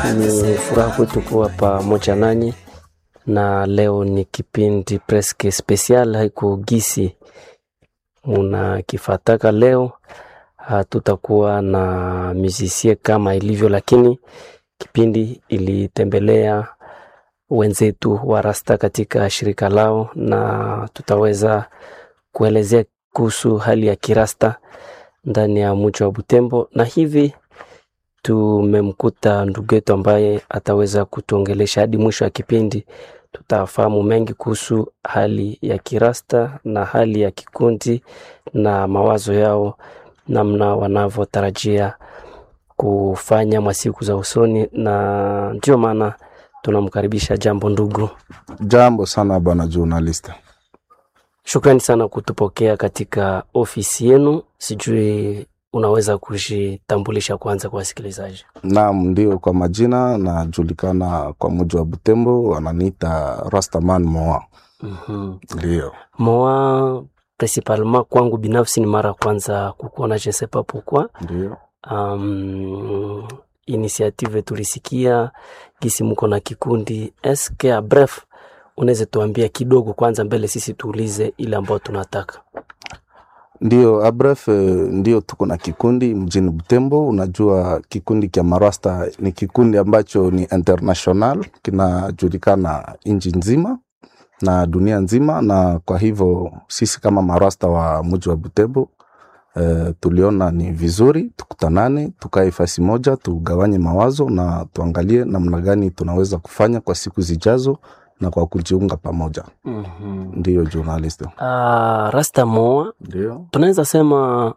Ni furaha kwetu kuwa pamoja nanyi, na leo ni kipindi preske special, haiko gisi munakifataka. Leo hatutakuwa na musicien kama ilivyo, lakini kipindi ilitembelea wenzetu wa Rasta katika shirika lao, na tutaweza kuelezea kuhusu hali ya kirasta ndani ya mji wa Butembo, na hivi tumemkuta ndugu yetu ambaye ataweza kutuongelesha hadi mwisho wa kipindi. Tutafahamu mengi kuhusu hali ya kirasta na hali ya kikundi na mawazo yao, namna wanavyotarajia kufanya masiku za usoni, na ndio maana tunamkaribisha. Jambo ndugu. Jambo sana bwana journalist. Shukrani sana kutupokea katika ofisi yenu. Sijui unaweza kujitambulisha kwanza kwa wasikilizaji? Naam, ndio, kwa majina najulikana kwa muji wa Butembo, wananiita Rastaman Moa. Mhm. Ndio, Moi principalement kwangu binafsi ni mara ya kwanza kukuona, je ne sais pas pourquoi. ndio. Um, initiative tulisikia gisi muko na kikundi eske a bref, unaweza tuambia kidogo kwanza mbele sisi tuulize ile ambayo tunataka. Ndio, abref, ndio tuko na kikundi mjini Butembo. Unajua kikundi kya Marasta ni kikundi ambacho ni international, kinajulikana nchi nzima na dunia nzima, na kwa hivyo sisi kama Marasta wa mji wa Butembo eh, tuliona ni vizuri tukutanane, tukae fasi moja, tugawanye mawazo na tuangalie namna gani tunaweza kufanya kwa siku zijazo na kwa kujiunga pamoja. Mhm. Ndiyo journalist. Ah, Rasta Moa Ndio. tunaweza sema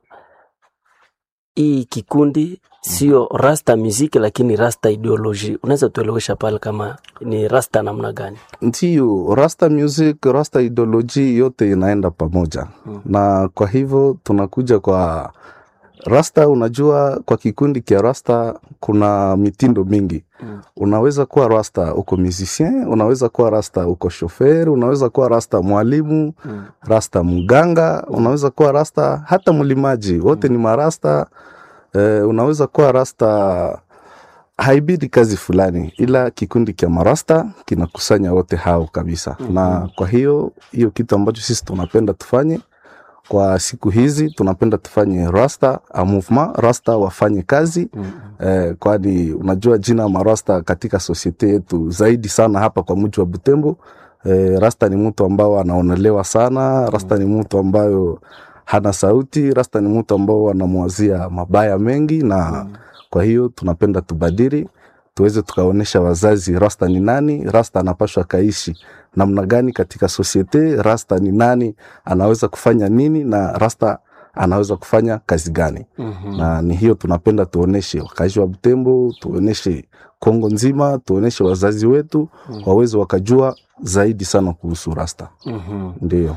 hii kikundi sio rasta muziki, lakini rasta ideology. Unaweza tuelewesha pale kama ni rasta namna gani? Ndiyo, rasta music, rasta ideology yote inaenda pamoja Mm. na kwa hivyo tunakuja kwa rasta. Unajua, kwa kikundi kia rasta kuna mitindo mingi. Mm. Unaweza kuwa rasta uko musicien, unaweza kuwa rasta uko shofer, unaweza kuwa rasta mwalimu, Mm. rasta mganga, unaweza kuwa rasta hata mlimaji, wote ni marasta. Eh, unaweza kuwa rasta haibidi kazi fulani, ila kikundi cha marasta kinakusanya wote hao kabisa. Mhm. Na kwa hiyo hiyo kitu ambacho sisi tunapenda tufanye kwa siku hizi, tunapenda tufanye rasta a movement, rasta wafanye kazi Mm. eh, kwani unajua jina marasta katika sosiete yetu zaidi sana hapa kwa mji wa Butembo. Eh, rasta ni mtu ambao anaonelewa sana, rasta ni mtu ambayo hana sauti, rasta ni mtu ambao anamwazia mabaya mengi na Mm. kwa hiyo tunapenda tubadili, tuweze tukaonyesha wazazi rasta ni nani, rasta anapashwa kaishi namna gani katika sosiete, rasta ni nani, anaweza kufanya nini na rasta anaweza kufanya kazi gani Mhm. na ni hiyo tunapenda tuoneshe wakazi wa Butembo, tuoneshe Kongo nzima, tuoneshe wazazi wetu Mm. waweze wakajua zaidi sana kuhusu rasta. Mhm. Ndio,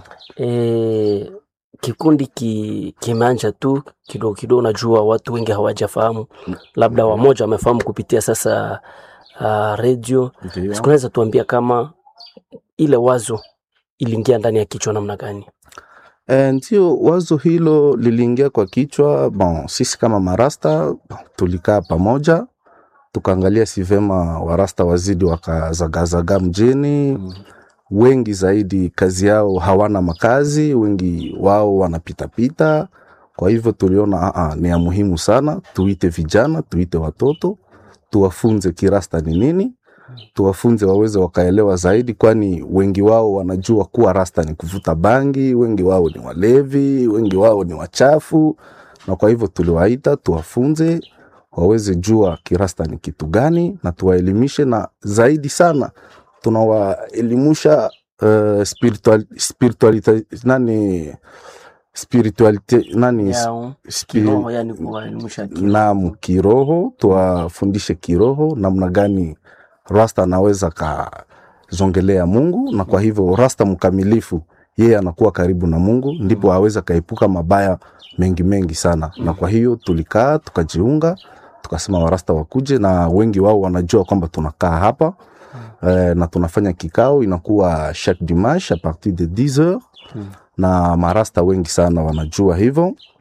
E, kikundi ki, kimeanja tu kidogo kidogo. Najua watu wengi hawajafahamu, labda wamoja wamefahamu kupitia sasa uh, redio. ndio. Sikunaweza tuambia kama ile wazo iliingia ndani ya kichwa namna gani? E, ndio wazo hilo liliingia kwa kichwa. Bon, sisi kama marasta bon, tulikaa pamoja tukaangalia si vema warasta wazidi wakazagazaga mjini Mm. wengi zaidi kazi yao hawana makazi, wengi wao wanapitapita. Kwa hivyo tuliona aa, ni ya muhimu sana tuite vijana, tuite watoto, tuwafunze kirasta ni nini, tuwafunze waweze wakaelewa zaidi, kwani wengi wao wanajua kuwa rasta ni kuvuta bangi, wengi wao ni walevi, wengi wao ni wachafu, na kwa hivyo tuliwaita tuwafunze waweze jua kirasta ni kitu gani, na tuwaelimishe, na zaidi sana tunawaelimusha uh, spiritual, spiritualite nani spiritualite nani Yao, spi, kiroho, yani kuwaelimisha kiroho. naam kiroho, tuwafundishe kiroho namna gani rasta anaweza kazongelea Mungu, na kwa hivyo rasta mkamilifu yeye anakuwa karibu na Mungu, ndipo aweza kaepuka mabaya mengi mengi sana. Na kwa hiyo tulikaa tukajiunga, tukasema warasta wakuje, na wengi wao wanajua kwamba tunakaa hapa eh, na tunafanya kikao inakuwa chaque dimanche a partir de 10 heures Mm. na marasta wengi sana wanajua hivyo Mm.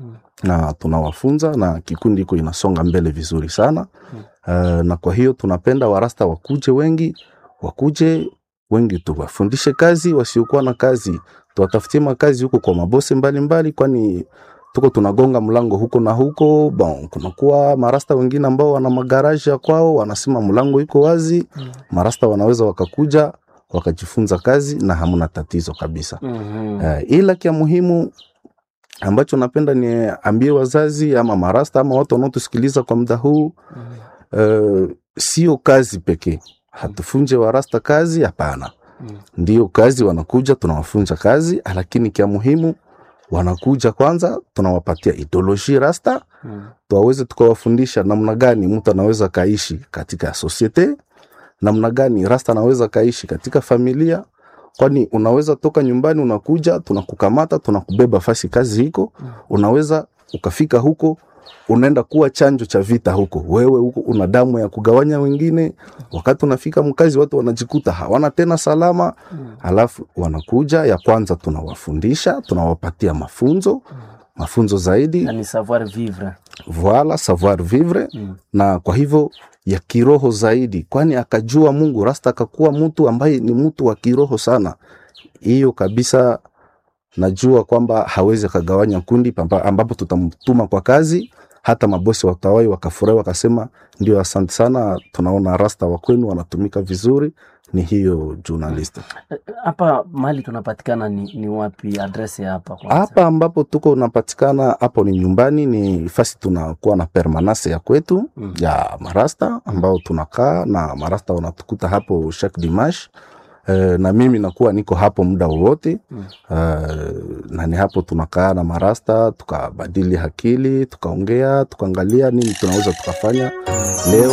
na tunawafunza na kikundi iko inasonga mbele vizuri sana uh, na kwa hiyo tunapenda warasta wakuje wengi wakuje wengi tuwafundishe kazi wasiokuwa na kazi tuwatafutie makazi huko kwa mabose mbalimbali kwani tuko tunagonga mlango huko na huko bon kunakuwa marasta wengine ambao wana magaraji ya kwao wanasema mlango iko wazi Mm. marasta wanaweza wakakuja wakajifunza kazi na hamna tatizo kabisa Mhm. uh, ila kia muhimu ambacho napenda niambie wazazi ama marasta ama watu wanaotusikiliza kwa muda huu Mhm. uh, sio kazi pekee hatufunje warasta kazi hapana Mm. ndio kazi wanakuja tunawafunza kazi lakini kia muhimu wanakuja kwanza tunawapatia ideoloji rasta Mm. tuwaweze tukawafundisha namna gani mtu anaweza kaishi katika sosiete namna gani rasta anaweza kaishi katika familia kwani unaweza toka nyumbani unakuja tunakukamata tunakubeba fasi kazi hiko Mm. unaweza ukafika huko unaenda kuwa chanjo cha vita huko wewe huko una damu ya kugawanya wengine wakati unafika mkazi watu wanajikuta hawana tena salama Mm. alafu wanakuja ya kwanza tunawafundisha tunawapatia mafunzo mafunzo zaidi Yani savoir vivre. voila savoir vivre Mm. na kwa hivyo ya kiroho zaidi kwani akajua mungu rasta akakuwa mtu ambaye ni mtu wa kiroho sana hiyo kabisa najua kwamba hawezi akagawanya kundi pamba- ambapo tutamtuma kwa kazi hata mabosi watawai wakafurahi wakasema ndio asante sana tunaona rasta wa kwenu wanatumika vizuri ni hiyo journalist Eh, Hapa mahali tunapatikana ni, ni wapi? Adresi ya hapa kwanza. hapa ambapo tuko unapatikana hapo ni nyumbani ni fasi tunakuwa na permanence ya kwetu Mm. ya marasta ambao tunakaa na marasta wanatukuta hapo chaque dimanche Uh, na mimi nakuwa niko hapo muda wowote Mm. uh, na ni hapo tunakaa na marasta tukabadili akili tukaongea tukaangalia nini tunaweza tukafanya leo